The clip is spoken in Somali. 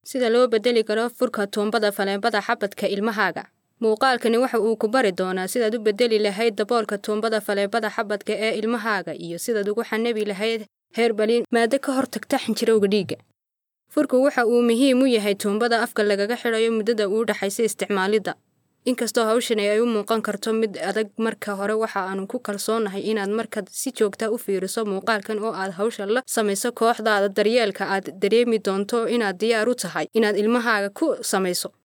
sida loo bedeli karo furka tuumbada faleebada xabadka ilmahaaga muuqaalkani waxa uu ku bari doonaa sidaad u bedeli lahayd daboolka tuumbada faleebada xabadka ee ilmahaaga iyo sidaad ugu xanabi lahayd heerbalin maado ka hortagta xinjirowga dhiigga furku waxa uu muhiim u yahay tuumbada afka lagaga xidhayo muddada uu dhaxaysa isticmaalidda inkastoo hawshani ay u muuqan karto mid adag marka hore waxa aanu ku kalsoonahay inaad markaad si joogta u fiiriso muuqaalkan oo aad hawsha la samayso kooxdaada daryeelka aad dareemi doonto inaad diyaar u tahay inaad ilmahaaga ku samayso